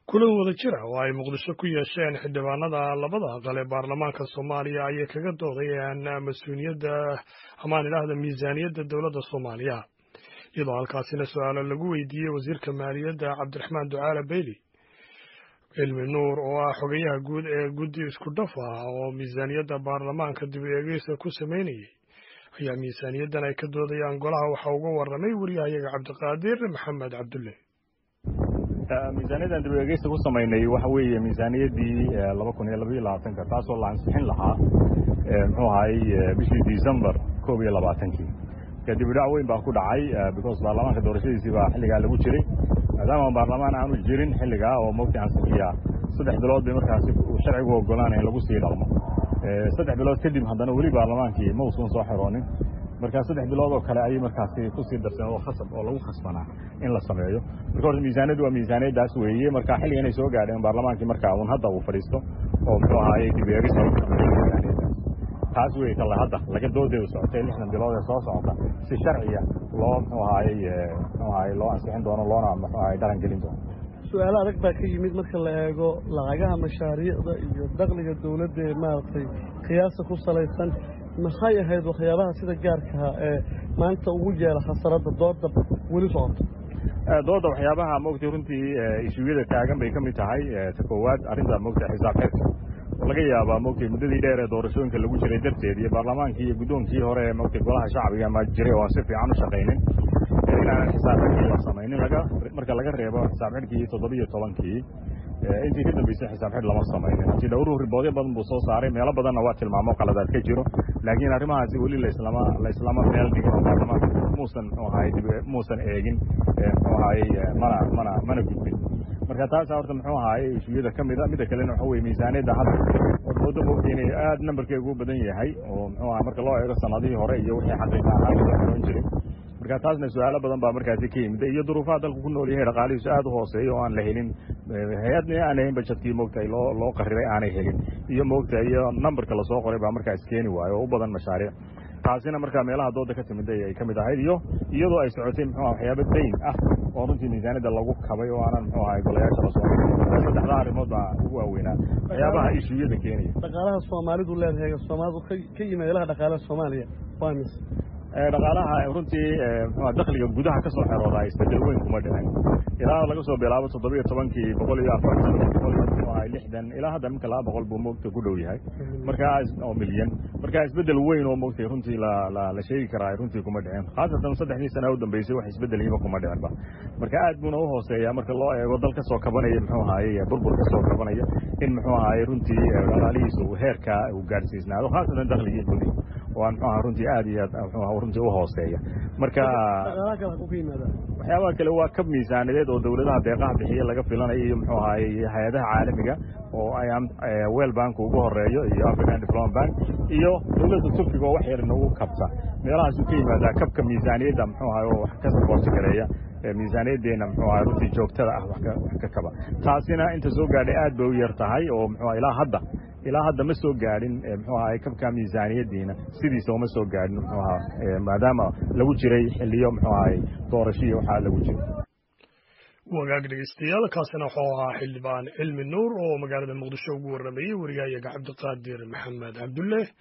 kulan wada jira oo ay muqdisho ku yeesheen xildhibaanada labada aqal ee baarlamaanka soomaaliya ayay kaga doodayeen mas-uuliyadda amaan idhaahda miisaaniyadda dowladda soomaaliya iyadoo halkaasina su-aalo lagu weydiiyey wasiirka maaliyadda cabdiraxmaan ducaale beyli cilmi nuur oo ah xogayaha guud ee guddi isku dhaf ah oo miisaaniyadda baarlamaanka dib u eegeysa ku sameynayay ayaa miisaaniyaddan ay ka doodayaan golaha waxaa uga warramay wariyahayaga cabdiqaadir maxamed cabdulle miisaaniyaddan dib u eegeysta ku samaynay waxa weeye miisaaniyaddii laba kun iyo labaiyo labaatanka taasoo la ansixin lahaa muxuu ahaay bishii december koob iyo labaatankii kadib idhac weyn baa ku dhacay because baarlamaanka doorashadiisii baa xilligaa lagu jiray maadaama baarlamaan aanu jirin xilligaa oo mogta ansixiyaa saddex bilood bay markaasi sharcigu ogolaanaya in lagu sii dhaqmo saddex bilood kadib haddana weli baarlamaankii ma uusan soo xiroonin markaa saddex bilood oo kale ayay markaasi kusii darsadeen oo khasab oo lagu khasbanaa in la sameeyo marka horta miisaaniyaddu waa miisaaniyaddaas weeye marka xilliga inay soo gaadheen baarlamaankii markaa un hadda uu fadhiisto oo muxuu ahaayey dib eegis lagu sameeyo miisaaniyaddaas taas wey kale hadda laga doodeedu socotay lixdan bilood ee soo socota si sharciya loo muxuu ahaayey muxuu ahaayey loo ansixin doono loona muxuu ahaayey dhaqan gelin doono su-aalo adag baa ka yimid marka la eego lacagaha mashaariicda iyo dakhliga dawladda ee maaragtay qiyaasa ku salaysan maxay ahayd waxyaabaha sida gaarkaha ee maanta ugu yeela khasaradda dooda weli socota dooda waxyaabaha mogtay runtii ishuuyada taagan bay ka mid tahay ta koowaad arrinta mogtay xisaab xirka oo laga yaabaa mogtay muddadii dheer ee doorashooyinka lagu jiray darteed iyo baarlamaankii iyo guddoonkii hore ee mogtay golaha shacbiga ma jiray oo aan si fiican u shaqaynin inaanan xisaab xirkii la samaynin laga marka laga reebo xisaab xirkii toddobiyo tobankii intii ka dambeysay xisaab xidh lama samaynin hanti dhowruhu riboodyo badan buu soo saaray meelo badanna waa tilmaamo qaladaad ka jiro laakiin arrimahaasi weli laislama laislama meel dhigin oo baarlamaanka muusan muxuu ahaay dib muusan eegin muxuu ahaayey mana mana mana gudbin marka taasa horta muxuu ahaayey ishuyada ka mida midda kalena waxa weye miisaaniyadda hadda oo dooda moogta inay aad nambarkeegu u badan yahay oo muxuu aha marka loo eego sanadihii hore iyo wixii xaqiiqa ahaan loo xiroon jiray marka taasna su-aalo badan baa markaasi ka yimid iyo duruufaha dalku ku nool yahay dhaqaalihiisu aad u hooseeya oo aan la helin hay-adna aan ahayn bajetkii moogtahay loo loo qariray aanay helin iyo moogta iyo numberka lasoo qoray baa markaa iskeeni waayo oo u badan mashaariic taasina markaa meelaha dooda ka timid ay ka mid ahayd iyo iyadoo ay socotay muxuu aha waxyaaba dayn ah oo runtii miisaaniyadda lagu kabay oo aanan muxuu ahay golayaasha la soo saddexdaa arrimood baa ugu waaweynaa waxyaabaha ishuyada keenaya dhaqaalaha soomaalidu leedahay soomaalidu ka yimid ilaha dhaqaalaha soomaaliya waa mis dhaqaalaha runtii mxua dakhliga gudaha ka soo xeroodaa isbedel weyn kuma dhicin ilaa laga soo bilaabo toddobiyo tobankii boqol iyo afartan boqol iyo muxuu ahay lixdan ilaa hadda minka laba boqol buu moogta ku dhow yahay markaa oo milyan marka isbedel weyn oo moogtay runtii la la la sheegi karaa runtii kuma dhicin khaasatan saddexdii sana u dambeysay wax isbedelihiba kuma dhicinba marka aad buuna u hooseeya marka loo eego dal ka soo kabanaya muxuu ahaye burbur ka soo kabanaya in muxuu ahaye runtii dhaqaalihiisa uu heerkaa uu gaadhsiisnaado khaasatan dakhligii gudihi oo aan muxuu aha runtii aad iyo aad muxuu runtii u hooseeya marka waxyaabaha kale waa kab miisaanideed oo dawladaha deeqaha bixiya laga filanayo iyo muxuu ahaye hay-adaha caalamiga oo wel bank ugu horeeyo iyo african development bank iyo dawladda turkiga oo wax yar inagu kabta meelahaasuu ka yimaadaa kabka miisaaniyadda muxuu ahay oo wax ka saboorti gareeya miisaaniyaddeena muxuu ahay runtii joogtada ah wax ka kaba taasina inta soo gaadhay aad bay u yar tahay oo muxuu ilaa hadda ilaa hadda ma soo gaadhin muxuu ahay kabka miisaaniyaddiina sidiisa uma soo gaadhin muxuu ahaa maadaama lagu jiray xiliyo muxuu ahay doorashiya waxaa lagu jiray wagaag dhegeystayaal kaasina wuxuu ahaa xildhibaan cilmi nuur oo magaalada muqdisho ugu warramayey wariyahayaga cabdiqaadir maxamed cabdulle